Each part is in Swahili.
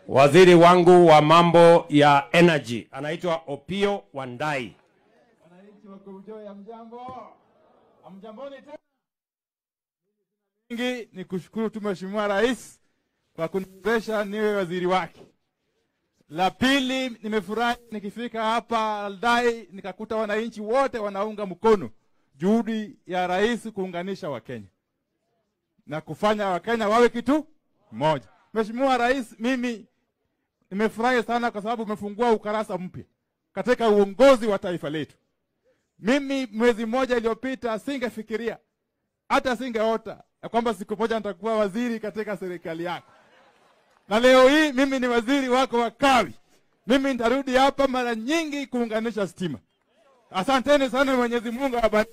waziri wangu wa mambo ya energy anaitwa Opio Wandai. Wananchi wa Kobujoi, hamjambo? Hamjamboni tena? Mingi ni kushukuru tu Mheshimiwa Rais kwa kuniwezesha niwe waziri wake. La pili, nimefurahi nikifika hapa Aldai nikakuta wananchi wote wanaunga mkono juhudi ya rais kuunganisha Wakenya na kufanya Wakenya wawe kitu moja. Mheshimiwa Rais, mimi nimefurahi sana kwa sababu umefungua ukarasa mpya katika uongozi wa taifa letu. Mimi mwezi mmoja iliyopita singefikiria hata singeota ya kwamba siku moja nitakuwa waziri katika serikali yako, na leo hii mimi ni waziri wako wa kawi. Mimi nitarudi hapa mara nyingi kuunganisha stima. Asanteni sana, Mwenyezi Mungu awabariki.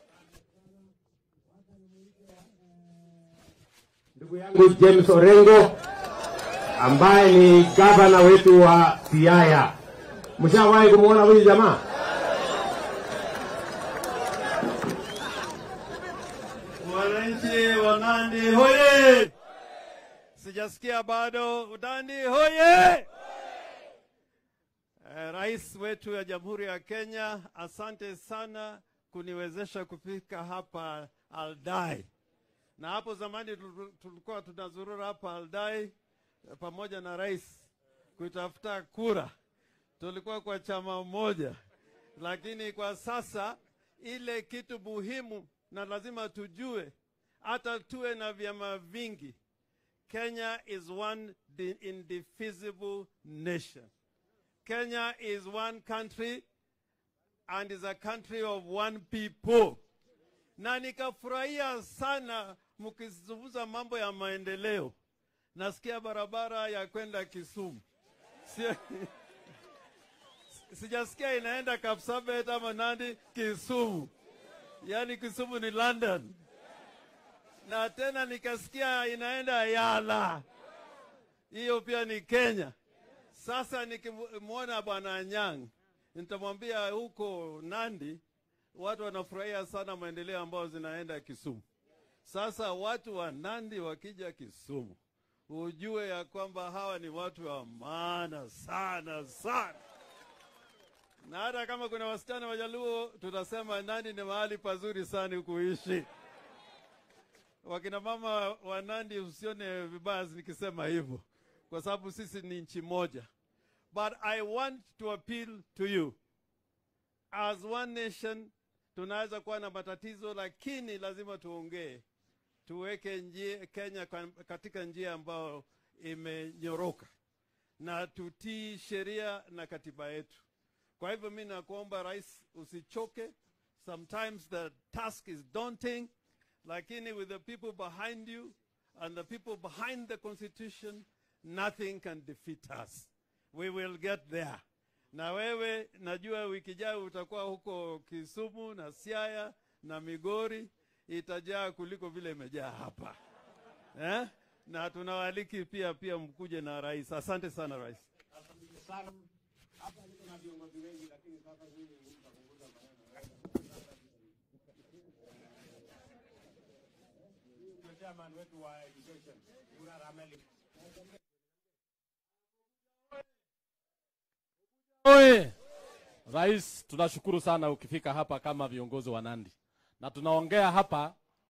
Ndugu yangu James Orengo ambaye ni gavana wetu wa Siaya. Mshawahi kumwona huyu jamaa? Wananchi wa Nandi hoye! Sijasikia bado. Nandi hoye! Eh, Rais wetu ya Jamhuri ya Kenya, asante sana kuniwezesha kufika hapa Aldai. Na hapo zamani tulu- tulikuwa tunazurura hapa Aldai eh, pamoja na rais kutafuta kura. Tulikuwa kwa chama moja, lakini kwa sasa ile kitu muhimu na lazima tujue, hata tuwe na vyama vingi, Kenya is one di- indivisible nation. Kenya is one country and is a country of one people. Na nikafurahia sana mkizungumza mambo ya maendeleo. Nasikia barabara ya kwenda Kisumu. Sio- Sijasikia inaenda Kapsabet ama Nandi, Kisumu. Yaani Kisumu ni London. Na tena nikasikia inaenda Yala. Hiyo pia ni Kenya. Sasa nikimwona bwana Anyang' nitamwambia huko Nandi watu wanafurahia sana maendeleo ambayo zinaenda Kisumu. Sasa watu wa Nandi wakija Kisumu, ujue ya kwamba hawa ni watu wa maana sana sana, na hata kama kuna wasichana Wajaluo tutasema Nandi ni mahali pazuri sana kuishi. Wakina mama wa Nandi, usione vibaya nikisema hivyo, kwa sababu sisi ni nchi moja. But I want to appeal to you as one nation. Tunaweza kuwa na matatizo, lakini lazima tuongee, tuweke njia, Kenya kwa- katika njia ambayo imenyoroka na tutii sheria na katiba yetu. Kwa hivyo mi nakuomba rais, usichoke. Sometimes the task is daunting, lakini with the people behind you and the people behind the constitution, nothing can defeat us. We will get there. Na wewe najua wiki ijayo utakuwa huko Kisumu na Siaya na Migori, itajaa kuliko vile imejaa hapa eh? Na tunawaaliki pia pia mkuje na rais. Asante sana rais. Oye! Rais, tunashukuru sana ukifika hapa kama viongozi wa Nandi, na tunaongea hapa